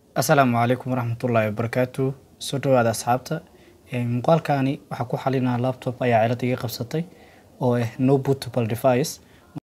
asalaamu calaykum waraxmatullaahi wabarakaatu soo dhawaada asxaabta muuqaalkani waxaa ku xalinaa laptop ayaa cilad iga qabsatay oo ah no bootable device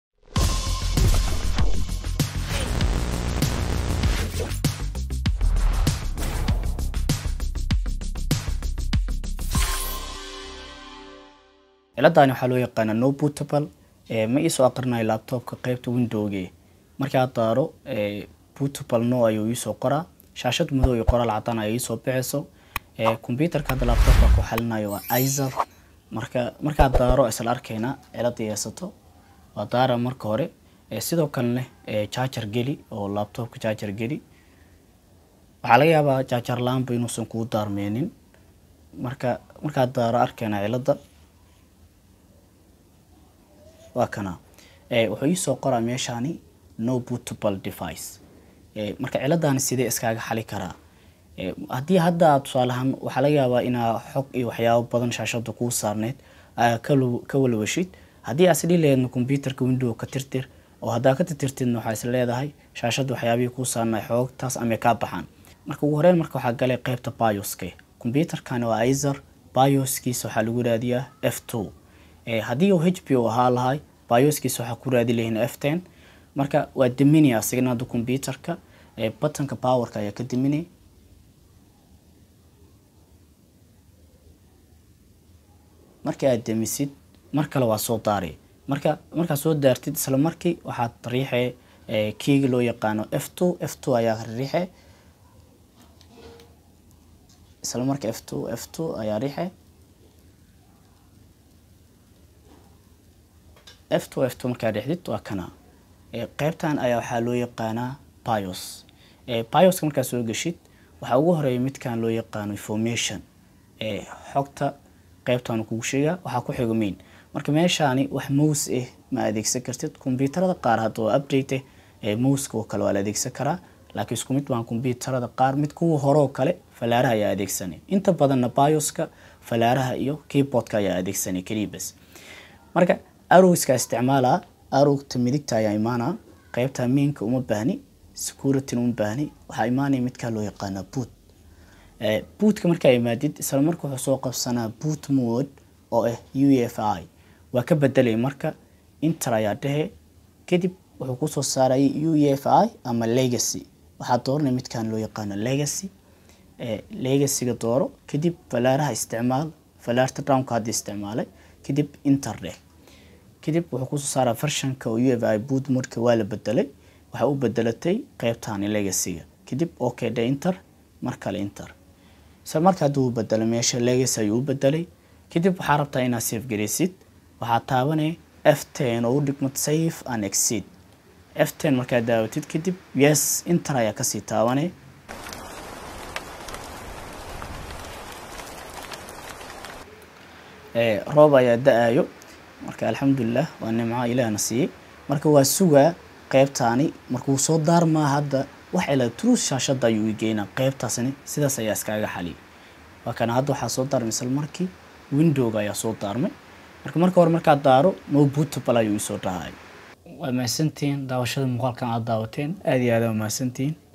ciladani waxaa loo yaqaanaa no bootable ma iisoo aqrinayo laptopka qeybta windowge markaa daaro bootable no ayuu iisoo qoraa shaashad madow iyo qoraal cadaan ay iisoo bixayso computerka hadda laptopka ku xalinayo waa izer marka markaa daaro isla arkayna cilada yeesato waa daara marka hore sidoo kalena charger geli oo laptopka charger geli waxaa laga yaabaa charger laanba inuusan kuu daarmeenin marka markaa daaro arkayna cilada waa kana wuxuu iisoo qoraa meeshaani no bootable device marka ciladani sidee iskaaga xali karaa haddii hadda aad tusaalahaan waxaa laga yaabaa inaa xog iyo waxyaabo badan shaashada kuu saarneyd ka walwashid haddii aad isdhihi laheedna computerka window ka tirtir oo haddaa ka tirtirtidna waxaa is leedahay shaashada waxyaabihii kuu saarnay xoogtaas ama kaa baxaan marka ugu horeyn marka waxaa galay qeybta bioska computerkani waa izer bioskiisa waxaa lagu raadiyaa f two haddii uu h p o ahaa lahay bioskiisa waxaa ku raadi lahiin f ten marka waa diminaya asigana hadda computerka buttonka powerka ayaa ka diminay markii aad demisid mar kale waa soo daaray marka markaad soo daartid isla markii waxaad riixee kiiga loo yaqaano f two f two ayaa riixe isla marka f two f two ayaa riixe f two f two markaa riixdid waa kana qeybtan ayaa waxaa loo yaqaanaa bios bioska markaad soo geshid waxaa ugu horeeya midkan loo yaqaano information xogta qeybtan kugu sheega waxaa ku xigo main marka meeshaani wax mouse ah ma adeegsan kartid kombyuutarada qaar hadda oo update ah mouska oo kale waa la adeegsan karaa laakiin isku mid baan kombyuutarada qaar mid kuwa hore oo kale falaaraha ayaa adeegsanay inta badanna bioska falaaraha iyo keyboardka ayaa adeegsanay keliibas marka arowska isticmaalaa arowgta midigta ayaa imaanaa qeybta mainka uma baahni securityna uma baahni waxaa imaanaya midkaa loo yaqaanaa boot bootka markaa imaadid isla marka wuxuu soo qabsanaa boot mode oo ah u f i waa ka bedelay marka inter ayaa dhehe kadib wuxuu kusoo saarayay u f i ama legacy waxaa dooranaya midkan loo yaqaano legacy legacyga dooro kadib falaaraha isticmaal falaarta downka hadda isticmaalay kadib inter dheh kadib wuxuu kusoo saaraa vershanka oo u f i boot modka waa la bedelay waxaa u bedelatay qeybtani legacyga kadib okay dhe inter mar kale inter isla marka haddii uu bedelay meesha legacy ayuu u bedelay kadib waxaa rabtaa inaad safe garaysid waxaa taabanaya f ten oo u dhigmad safe and exceed f ten markaad daawatid kadib yes inter ayaa kasii taabanay roob ayaa da-ayo marka alxamdulilah waa nimco ilaahna siiyey marka waa sugaa qeybtaani markuu soo daarmaa hadda wax ila truus shaashada ayuu igeynaa qeybtaasni sidaas ayaa iskaaga xaliyay waa kana hadda waxaa soo daarmay isla markii windowga ayaa soo daarmay marka marka hore markaad daaro no bootable ayuu isoo dhahay waa mahadsantihiin daawashada muuqaalkan aad daawateen aada iyo aada waa mahadsantihiin